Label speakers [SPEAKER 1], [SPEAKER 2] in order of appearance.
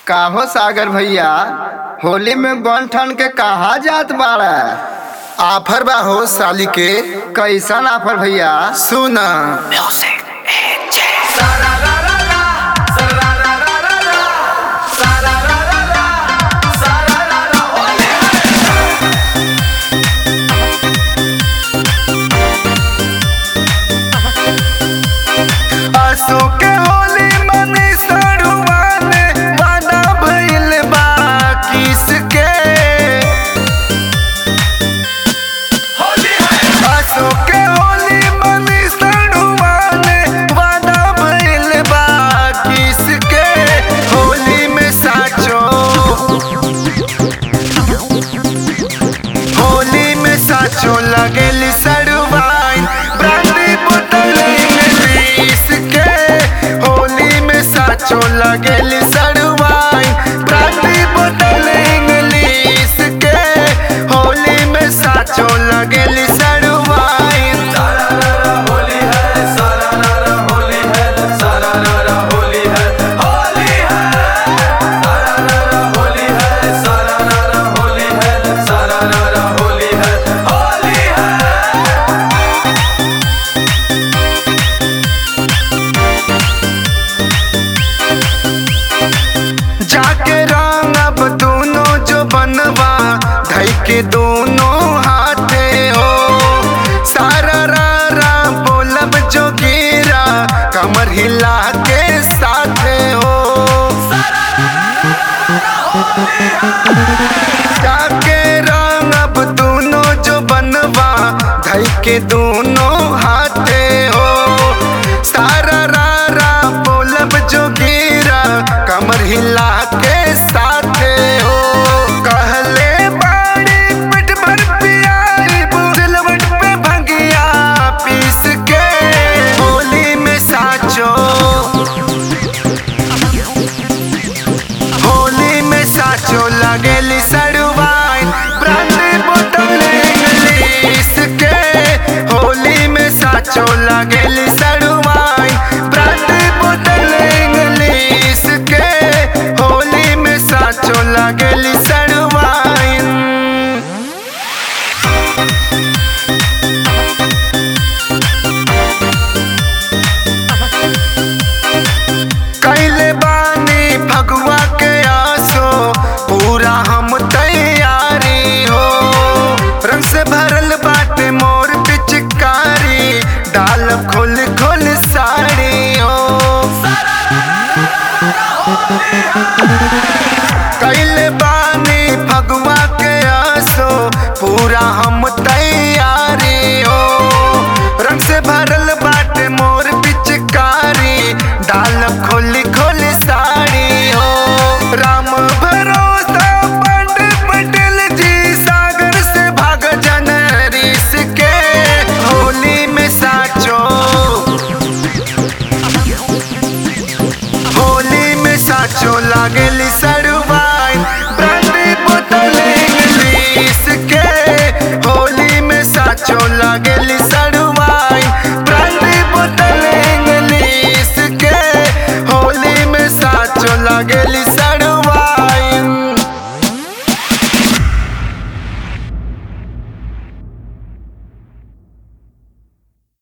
[SPEAKER 1] काहो सागर भैया होली में बन ठन के कहा जात बाड़ा
[SPEAKER 2] आफर बा हो साली के
[SPEAKER 1] कैसन आफर भैया
[SPEAKER 2] सुन असो के होली मनी सड़ुआने वादा भइल बा किसके असो के होली मनी सड़ुआने वादा भइल बा किसके होली में साचो होली में साचो लगेली सड़ुआइन ब्रांडी बोतल में पीस के होली में साचो लगेली सड़ुआइन ब्रांडी बोतल इंग्लिश के होली में साचो लगेली सड़ुआइन जाके रंग अब दोनों जो बनवा धई के दोनों हाथे हो सारा रा रा बोलब जो गिरा कमर हिला के साथे हो जाके रंग अब दोनों जो बनवा धई के दोनों हाथे हो सारा रा रा बोलब जो गिरा कमर हिला के साथे हो कहले बाड़ी पिट भर पियाई बुलवट पे भंगिया पीस के होली में साचो होली में साचो लगेली सड़ुआइन ब्रांडी बोतल इंग्लिश के होली में साचो लगेली सड़ुआइन ब्रांडी बोतल इंग्लिश के होली में साचो लगेली सड़ुआइन कैले बानी फगुआ के आसो पूरा हम तैयारी हो रंग से भरल बाटे मोर पिचकारी डाल खोल खोल साड़ी हो कैले बानी फगुआ के आसो पूरा हम तैयारी हो रंग से भरल बाटे मोर पिचकारी डाल खोली खोली साड़ी हो राम भरोसा पंडित पटेल जी सागर से भाग जन ऋष के होली में साचो होली में साचो लागेली सा